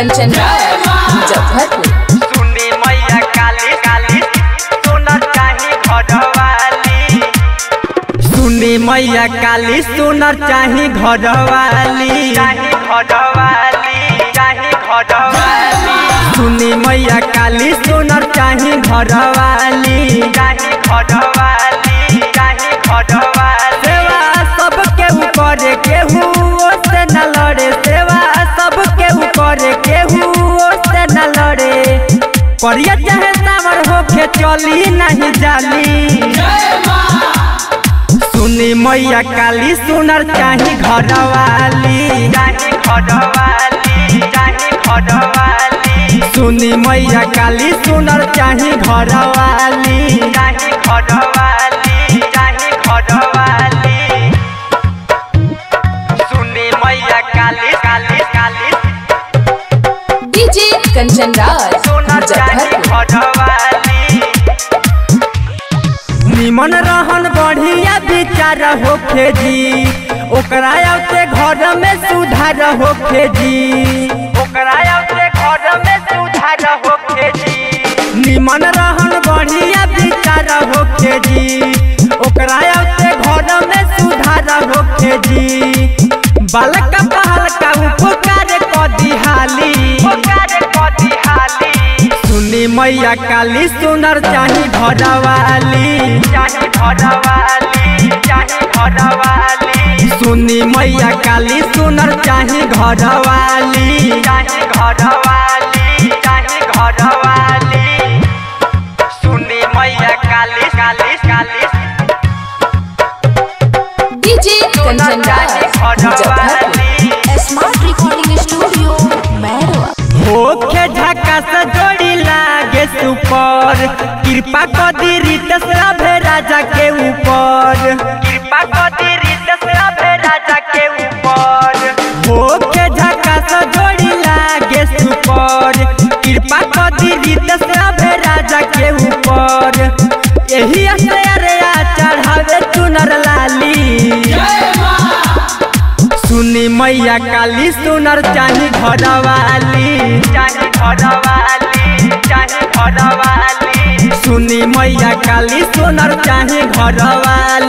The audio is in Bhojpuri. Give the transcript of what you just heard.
कंचन राज मुजफ्फरपुर सुनी मैया काली काली सुनर चाही घरवाली सुनी मैया काली सुनर चाही घरवाली चाही घरवाली चाही घरवाली सुनी मैया काली सुनर चाही घरवाली चाही घरवाली चाही घरवाली सेवा सबके ऊपर केहू से न लड़े सेवा सबके ऊपर केहू से न लड़े परिया चाहे सावर होके चली नहीं जाली सुनी मैया काली सुनर चाही घरवाली चाही घरवाली चाही घरवाली सुनी मैया काली सुनर चाही घरवाली चाही घरवाली चाही घरवाली सुनी मैया काली काली काली डीजे कंचन राज सुनर चाही मुजफ्फरपुर घरवाली निमन रहन बढ़िया विचार होखे जी ओकरा आते घर में सुधार होखे जी ओकरा आते घर में सुधार होखे जी निमन रहन बढ़िया विचार होखे जी ओकरा आते घर में सुधार होखे जी बालक पहल का उपकार कदी हाली उपकार कदी हाली सुनी मैया काली सुनर चाही घरवाली चाही घरवाली चाही घरवाली सुनी मैया काली सुनर चाही घरवाली चाही घरवाली चाही घरवाली सुनी मैया Kali Kali Kali DJ Kanchan Raj Muzaffarpur smart recording studio Mairwa होखे झकास जोड़ी लागे सुपर कृपा कदी रीत से राजा के ऊपर कृपा कदी रीत से राजा के ऊपर होखे झकास जोड़ी लागे सुपर कृपा कदी रीत से राजा के ऊपर यही अरे चढ़ावे चुनर लाली सुनी मैया काली सुनर चाही घरवाली चाही घरवाली चाही घरवाली सुनी मैया काली सुनर चाही घरवाली